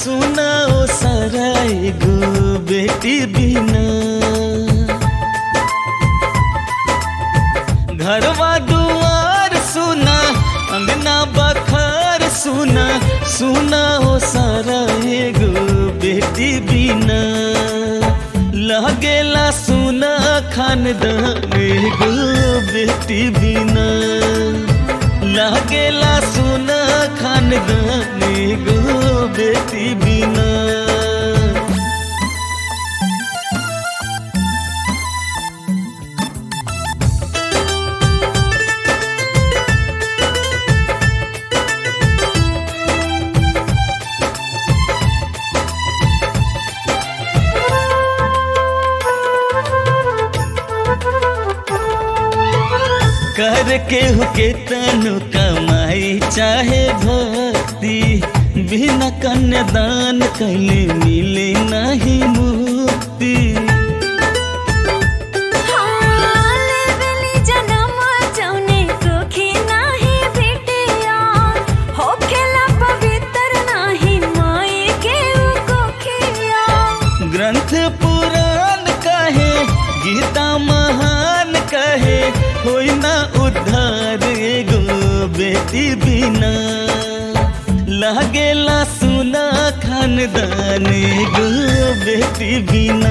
सुना ओ सारा एगो बेटी बिना घरवा दुआर सुना अंगना बखार सुना सुना हो सारा एगो बेटी बिना लगेला सुना खानदान एगो बेटी बिना लगेला सुना खानदान एगो बेटी बिना कर के हुके तनु कमाई चाहे भक्ति बिना कन्यादान कैले मिले नहीं मुक्ति हाले बेली जनम जौने कोखी नाही बिटिया होखेला पवित्र नाही माई के उ कोखिया ग्रंथ पुराण कहे गीता महान कहे होई ना उद्धार एगो बेटी बिना लागेला सुना खानदान एगो बेटी बिना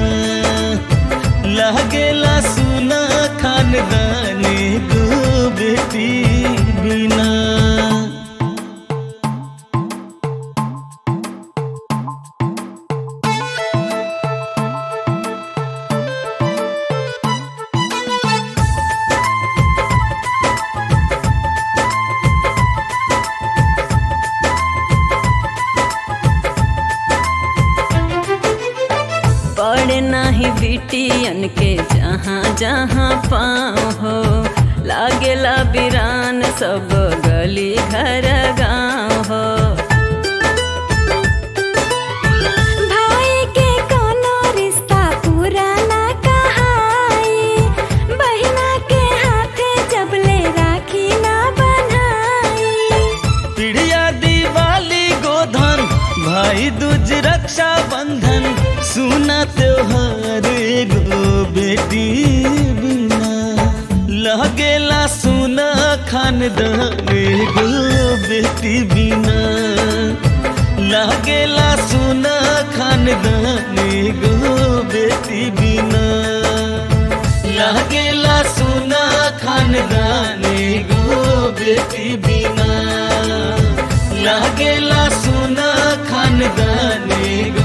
लागेला सुना खानदान एगो बेटी बिना पड़े नाही बिटियन के जहाँ जहाँ पाँव हो लागेला बिरान सब गली घर गाँव हो भाई के कोनो रिश्ता पूरा ना कहाई बहिना के हाथे जबले राखी ना बनाई पिढ़िया दिवाली गोधन भाई दूज रक्षा बंधन सुना त्योहार एगो बेटी बिना लगेला सुना खानदान एगो बेटी बिना लगेला सुना खानदान एगो बेटी बिना लागेला सुना खानदान एगो बेटी बिना लागेला सुना खानदान एगो